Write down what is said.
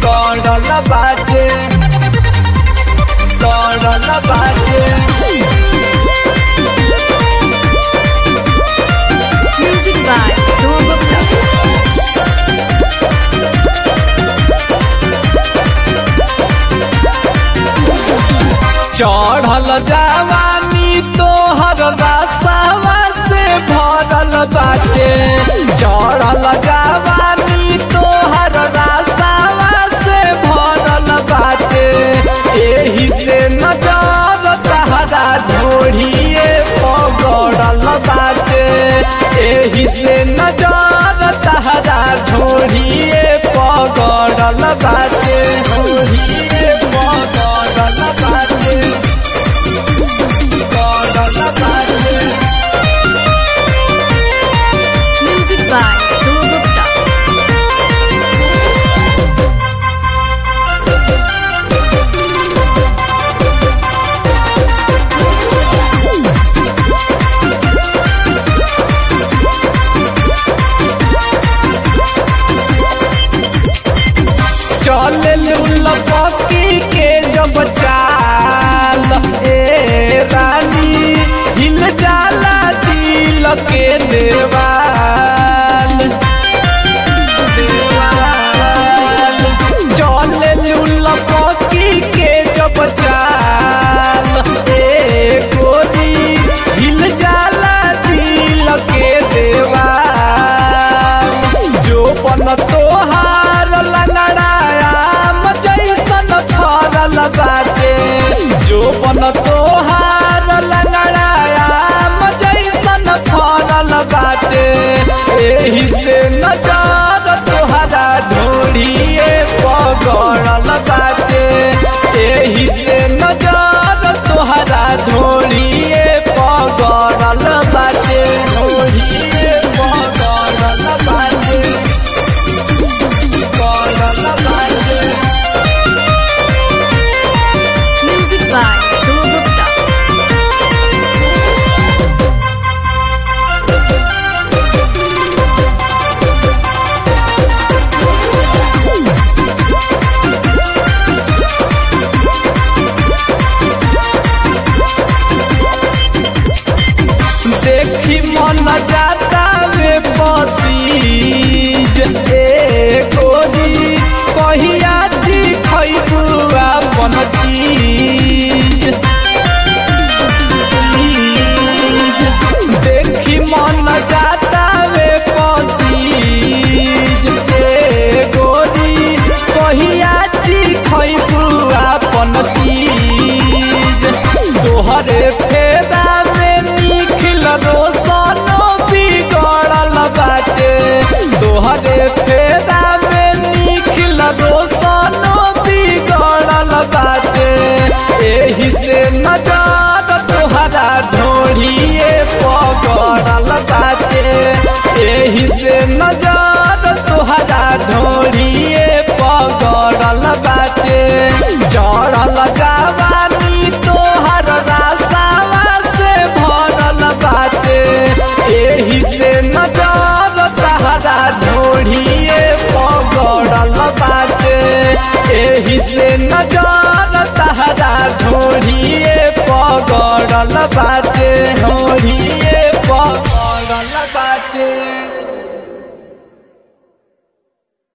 पगड़ल बाटे गड़ल बाटे Music by Dhruv Gupta. चढ़ल जवानी तोहर रसावा से भरल बाटे चढ़ल जवानी तोहर रसावा से भरल बाटे एही से नजर तहरा ढोढ़िए पगड़ल बाटे एही से नजर तहरा ढोढ़िए पगड़ल बाटे ढोढ़िए पगड़ल बाटे पगड़ल बाटे Music by Dhruv Gupta. चले लपकी के जब चाल ए रानी हिल जाला दिल के देवाल देवाल चले लपकी के जब चाल ए गोरी हिल जाला दिल के देवाल जो बन तोहार लंगड़ायाम जैसन फरल बाटे जो बन तोहार लंगड़ायाम जैसन फरल बाटे एही से नजर तोहरा ढोढ़िए पगड़ल बाटे एही से नजर तोहरा ढोढ़िए पगड़ल बाटे ढोढ़िए पगड़ल बाटे पगड़ल बाटे Music by Dhruv Gupta. देखी मन जाता रे पसीज ए गोरी कहिया जी खैबू अपन चीज चीज। देखी मन जाता रे पसीज ए गोरी कहिया जी खैबू अपन चीज तोहरे फेदा में निखिल रोशनो बिगड़ल बाटे तोहरे फेदा में निखिल रोशनो बिगड़ल बाटे एही से नजर तोहरा ढोढ़िए पगड़ल बाटे एही से नजर तोहरा ढोढ़िए पगड़ल बाटे चढ़ल जवानी तोहर रासावा से भरल बाटे एही से नजर तहरा ढोढ़िए पगड़ल बाटे एही से नजर तहरा ढोढ़िए पगड़ल बाटे ढोढ़िए